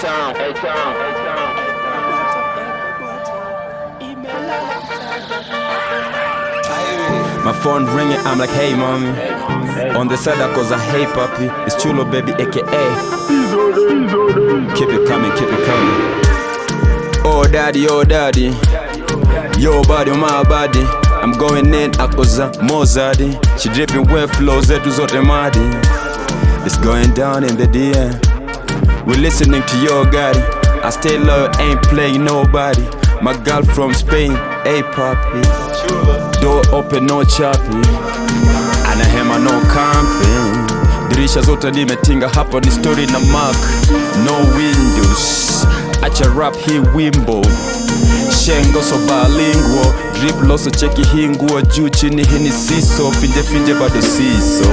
A-Town, A-Town, A-Town. My phone ringing, I'm like, hey mommy. On the side I cause I hey puppy. It's Chulo baby, aka. Keep it coming, keep it coming. Oh daddy, oh daddy. Yo body, my body. I'm going in, akoza Mozadi. She dripping wet flows, zetu zote madi. It's going down in the DM. We're listening to your daddy. I stay low, ain't playing nobody. My girl from Spain, hey papi. Door open, no choppy. Anahema no camping. Dirisha zote nimetinga, hapa ni story na mark. No windows. Acha rap hii wimbo. Shengo so bilingual. Drip loso cheki hii nguo juu chini hii ni siso. Finje finje bado siso.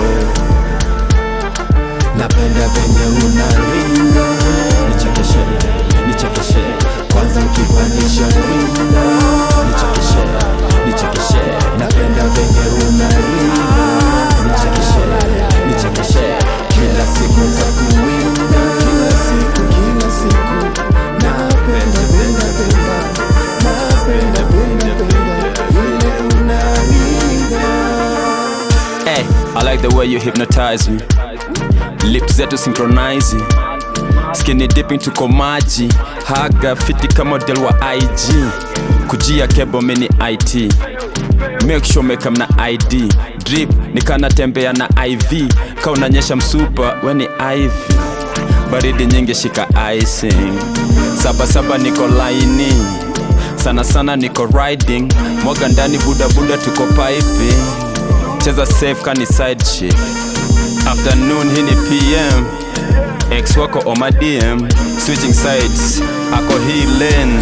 napenda venye unaringa nichekeshe nichekeshe kwanza ukipandisha ringa nichekeshe nichekeshe napenda venye unaringa nichekeshe nichekeshe kila siku takuwinda kila siku kila siku napenda penda penda napenda penda penda vile unaringa Hey, I like the way you hypnotize me. Lips zetu synchronizing. Skinny dipping tuko maji. Haga fiti kama model wa IG. Kujia kebo mini IT. Make sure meka na ID. Drip nikana tembea na IV. Ka unanyesha msupa weni IV. Baridi nyingi shika icing. Saba saba niko laini. Sana sana niko riding. Mwaga ndani buda buda tuko piping cheza safe kani side chick afternoon hii ni pm ex wako on my dm switching sides ako hii lane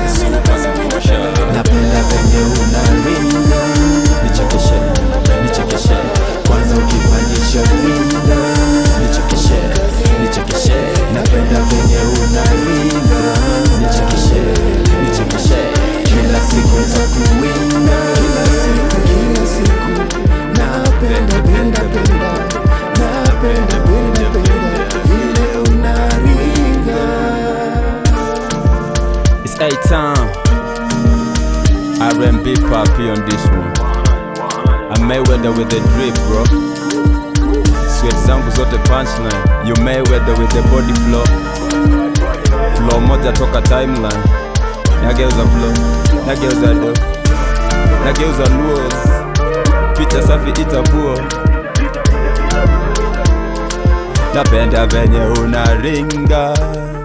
napenda venye unaringa nichekeshe nichekeshe kwanza ukipandisha ringa nichekeshe nichekeshe napenda venye unaringa nichekeshe nichekeshe kila siku takuwinda kila siku kila siku napenda penda penda napenda penda penda vile unaringa It's A-Town R&B papi on this one I Mayweather with the drip bro Sweat zangu zote punchline You Mayweather with the body flow Flow moja toka timeline Nageuza flow Nageuza do Nageuza luo Picha safi itabuo Napenda venye unaringa